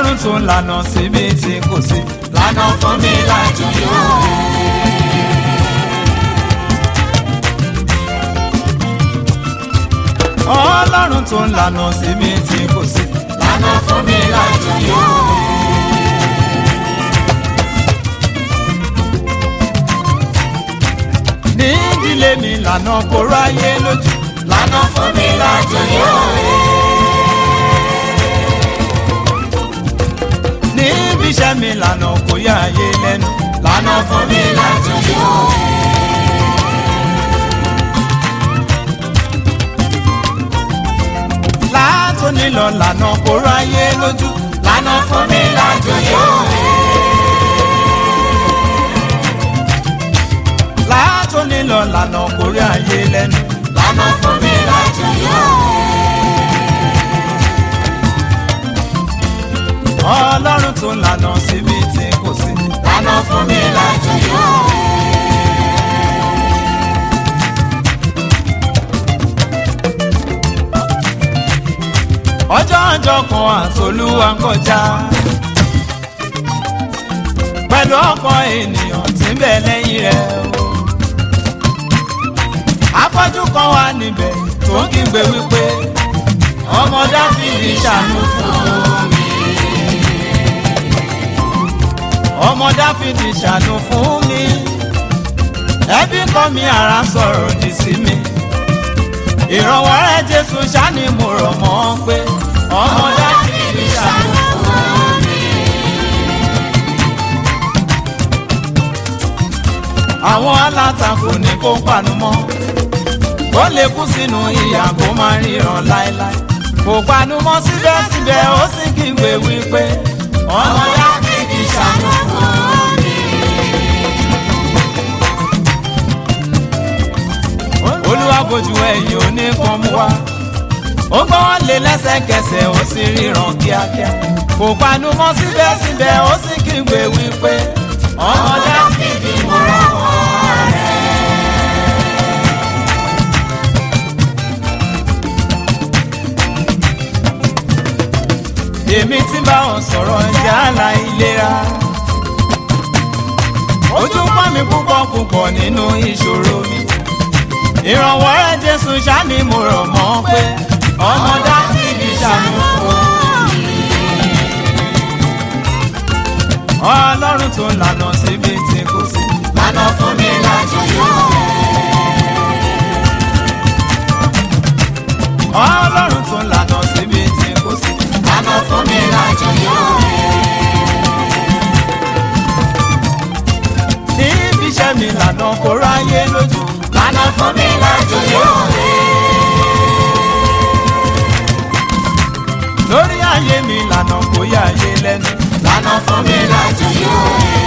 ọlọ́run tó lànà síbi tí kò sí. lànà fún mi láti yọ. ọlọ́run tó lànà síbi tí kò sí. lànà fún mi láti yọ. ní ìdílé mi lànà kó ráyé lójú. lànà fún mi láti yọ. ní ibi iṣẹ́ mi lànà kó yá ayé lẹ́nu. lànà fún mi láti yọ. látòní lọ lànà kó ráyé lójú. lànà fún mi láti yọ. látòní lọ lànà kó rí ayé lẹ́nu. lànà fún mi láti yọ. ọlọ́run tó lànà síbi tí kò sí. lànà fún mi láti yọ. ọjọ́ ọjọ́ kan àtolúwa ń kọjá. pẹ̀lú ọkọ̀ ènìyàn tí ń bẹ lẹ́yìn rẹ̀ o. afọ́jú kan wà níbẹ̀ tó ń kígbe wípé ọmọ dáfídì ṣàánú fún mi. ọmọ dáfídì ṣàánú fún mi. ẹbí kọ́ mi ara sọ̀rọ̀ òdì sí mi ìrànwọ́ rẹ̀ jésù ṣáni mo rọ̀ mọ́ pé ọmọ dáfídì ṣàánú fún mi. àwọn alátakò ní kó panu mọ́ ó lè kú sínú ìyà kó má ríran láéláé kò panu mọ́ síbẹ̀síbẹ̀ ó sì kígbe wípé ọmọ dáfídì ṣàánú fún mi. olúwa bójú ẹ̀yìn oníkan mú wá ó gbọ́ wọn lé lẹ́sẹ̀kẹsẹ̀ ó sì ríran kíákíá kò panu mọ́ síbẹ̀síbẹ̀ ó sì kígbe wípé ọmọ dáfídì mo rọ̀ wọ́n rẹ̀. èmi tí bá wọn sọ̀rọ̀ yálà ìlera ojú pọ́n mi púpọ̀ púpọ̀ nínú ìṣòro mi ìrànwọ́ rẹ̀ jésù ṣáni mo rọ̀ mọ́ pé ọmọ dáfídì ṣàánú fún mi. ọlọ́run tó lànà síbi tí kò sí. lànà fún mi láti yọ. ọlọ́run tó lànà síbi tí kò sí. lànà fún mi láti yọ. níbi iṣẹ́ mi lànà kó ráyé lójú. lànà fún mi láti yọ. lórí ayé mi lànà kó yá ayé lẹ́nu. lànà fún mi láti yọ.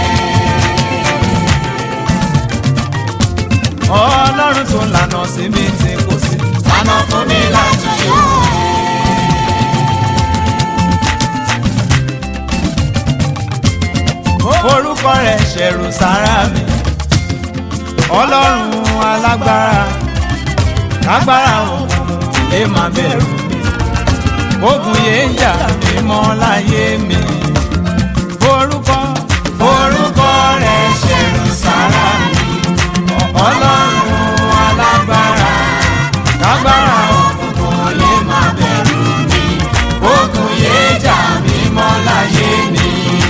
ọlọ́run tó lànà síbi tí kò sí. lànà fún mi láti yọ. orúkọ rẹ̀ ṣẹ̀rù sára mi ọlọ́run alágbára kágbára òkun lè má bẹ̀rù mi ogun yé jà mí mọ́ láyé mi orúkọ orúkọ rẹ̀ ṣẹ̀rù sára mi. ọlọ́run alágbára kágbára òkun kò lè má bẹ̀rù mi. ogun yé jà mí mọ́ láyé mi.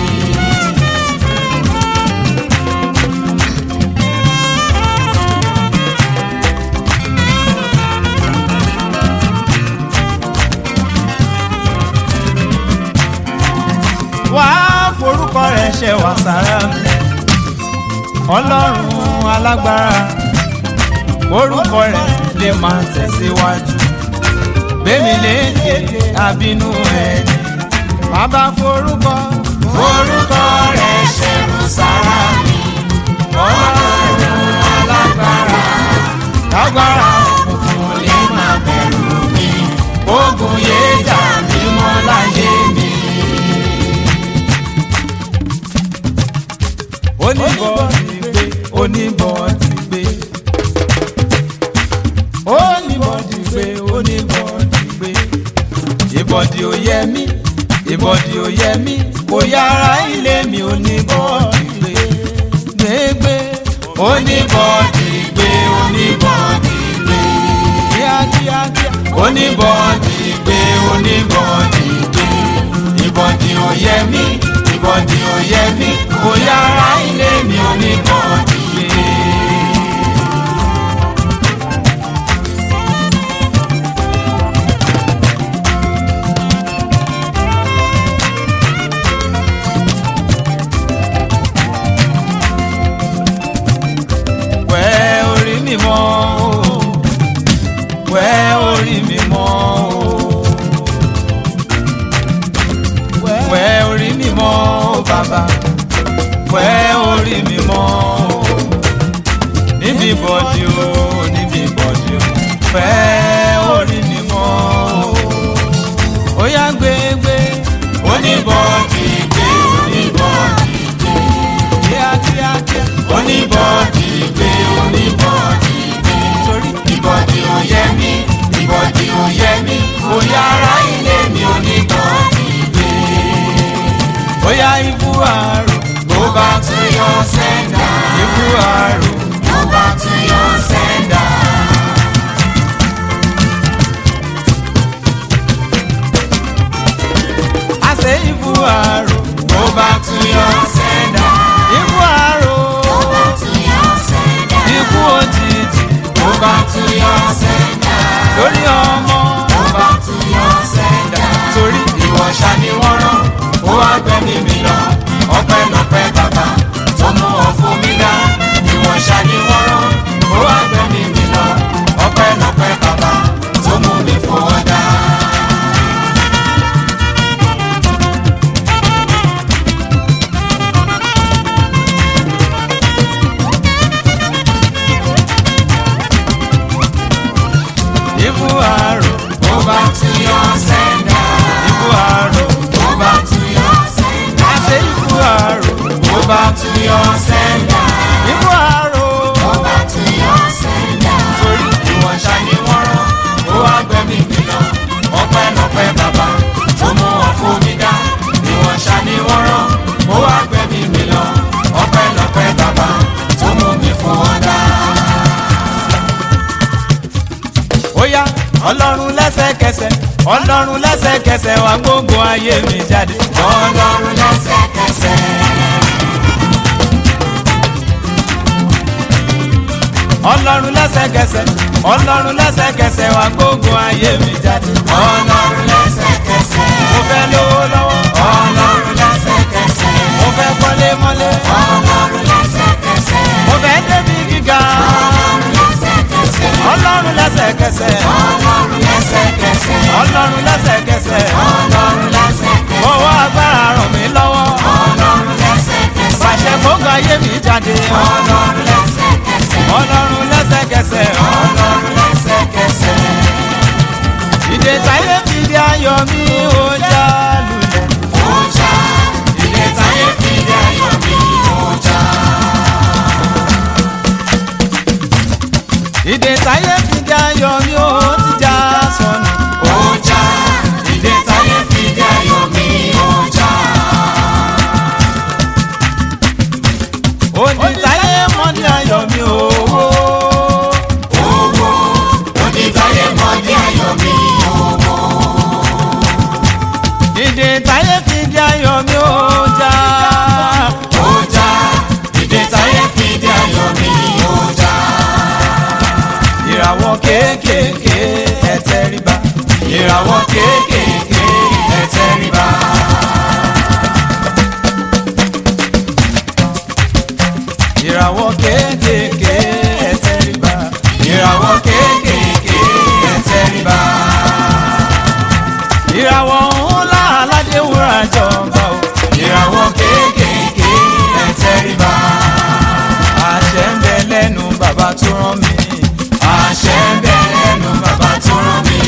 wá forúkọ rẹ̀ ṣe wà sára mi ọlọ́run alágbára orúkọ rẹ̀ lè máa tẹ̀síwájú gbẹ̀mí léde àbínú ẹni bàbá forúkọ orúkọ rẹ̀ ṣẹ̀rù sára mi. ọlọ́run alágbára kágbára kò lè má bẹ̀rù mi. ogun yé jà mí mọ́ láyé mi. oníbọ̀ ti gbé oníbọ̀ ti gbé oníbọ̀ ti gbé oníbọ̀ ti gbé ìbọ̀dì ò yẹ mí ìbọ̀dì ò yẹ mí kò yára ilé mi ò ní bọ́ọ̀dì gbé gbégbé oníbọ̀dì gbé oníbọ̀dì gbé kíákíákíá oníbọ̀dì gbé oníbọ̀dì gbé ìbọ̀dì ò yẹ mí ìbọ̀dì ò yẹ mí kò yára ilé mi oníbọ̀dì gbé. wẹ́ orí mi mọ́ o wẹ́ orí mi mọ́ o wẹ́ orí mi mọ́ o bàbá wẹ́ orí mi mọ́ o níbi bọ́dí o níbi bọ́dí o wẹ́ orí mi mọ́ o ó yá gbégbé oníbọ̀dì gbé oníbọ̀dì gbé kíákíákíá oníbọ̀dì gbé oníbọ̀dì gbé torí ìbọ̀dì ò yẹ mí ìbọ̀dì ò yẹ mí kò yára ilé mi oníbọ̀dì gbé. ó yá ibú àrò Go back to your sender. ibú àrò. Go back to your sender. àṣẹ ibú àrò Go back to your sender. ibú àrò Go back to your sender. ikú òjijì Go back to your sender. lórí ọmọ Go back to your sender. torí Ìwọ ṣá ni wọ́n rán, ó wá gbẹ̀mí mi lọ. Ọpẹ́lọpẹ́ bàbá tó mú ọ fún mi dá. Ìwọ ṣá ni wọ́n rán, ó wá gbẹ̀mí mi lọ. Ọpẹ́lọpẹ́ bàbá tó mú mi fún ọ dá. ibú àrò Go back to your sender. ibú àrò Go back to your sender. àṣẹ ibú àrò Go back to your sender. ibú àrò Go back to your sender. torí Ìwọ ṣá ni wọ́n rán, ó wá gbẹ̀mí mi lọ. Ọpẹ́lọpẹ́ bàbá tó mú ọ fún mi dá. Ìwọ ṣá ni wọ́n rán, ó wá gbẹ̀mí mi lọ. Ọpẹ́lọpẹ́ bàbá tó mú mi fún ọ dá. ó yá ọlọ́run lẹ́sẹ̀kẹsẹ̀ ọlọ́run lẹ́sẹ̀kẹsẹ̀ wá gbogbo ayé mi jáde Ọlọ́run lẹ́sẹ̀kẹsẹ̀. ọlọ́run lẹ́sẹ̀kẹsẹ̀ ọlọ́run lẹ́sẹ̀kẹsẹ̀ wá gbogbo ayé mi jáde Ọlọ́run lẹ́sẹ̀kẹsẹ̀. mo fẹ́ lówó lọ́wọ́ Ọlọ́run lẹ́sẹ̀kẹsẹ̀. mo fẹ́ kọ́lé mọ́lé Ọlọ́run lẹ́sẹ̀kẹsẹ̀. mo fẹ́ débi gíga Ọlọ́run lẹ́sẹ̀kẹsẹ̀. ọlọ́run lẹ́sẹ̀kẹsẹ̀ Ọlọ́run lẹ́sẹ̀kẹsẹ̀. ọlọ́run lẹ́sẹ̀kẹsẹ̀ Ọlọ́run lẹ́sẹ̀kẹsẹ̀. fọwọ́ agbára ràn mí lọ́wọ́ Ọlọ́run lẹ́sẹ̀kẹsẹ̀. pàṣẹ kóńgà ayé mi jáde Ọlọ́run lẹ́sẹ̀kẹsẹ̀. ọlọ́run lẹ́sẹ̀kẹsẹ̀ Ọlọ́run lẹ́sẹ̀kẹsẹ̀. ìdè táyé fi di ayọ̀ mi ó já lulẹ̀ Ó já. Ilé táyé fi dé ayọ̀ mi. Ó já. ìdè táyé fi di ayọ̀ mi ó ti já sọnù Ó já. Ilé táyé fi dé ayọ̀ mi. Ó já. òdì táyé mọ́ di ayọ̀ mi ó Owó. Onítáyé mọ̀ ní ayọ̀ mi. Owó. ìdè táyé fi di ayọ̀ mi ó já Ó já. Ilé táyé fi dé ayọ̀ mi. Ó já. ìràwọ̀ kéékèèké ẹ̀tẹ̀ríba ìràwọ̀ kéékèèké ẹ̀tẹ̀ríba. ìràwọ̀ kéékèèké ẹ̀tẹ̀ríba ìràwọ̀ kéékèèké ẹ̀tẹ̀ríba. ìràwọ̀ ńlá aládé wúrà jọba o ìràwọ̀ kéékèèké ẹ̀tẹ̀ríba. àṣẹ ń bẹ lẹ́nu bàbá tó rán mi àṣẹ ń bẹ lẹ́nu bàbá tó rán mi.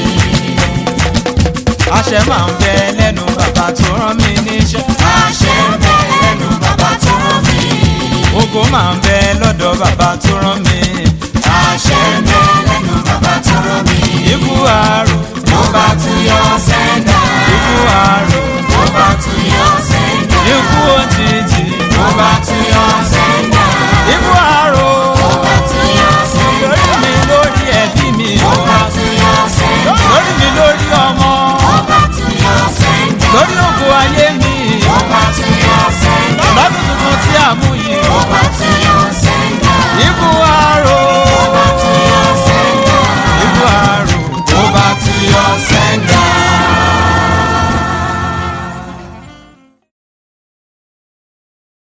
àṣẹ máa ń bẹ lẹ́nu bàbá tó rán mi níṣẹ́ àṣẹ ń bẹ lẹ́nu bàbá tó rán mi. ògo máa ń bẹ lọ́dọ̀ bàbá tó rán mi àṣẹ ń bẹ lẹ́nu bàbá tó rán mi. ikú àrò Go back to your sender. ikú àrò tó bá tún yọ sẹ́ńdà. ikú òjijì tó bá tún yọ sẹ́ńdà. ikú àrò tó bá tún yọ sẹ́ńdà. lórí mi lórí ẹbí mi tó bá tún yọ sẹ́ńdà. lórí mi lórí ọmọ tó bá tún yọ sẹ́ńdà. lórí ògo ayé mi tó bá tún yọ sẹ́ńdà. lọ́dún tuntun tí a mú yìí tó bá tún yọ sẹ́ńdà. ikú àrò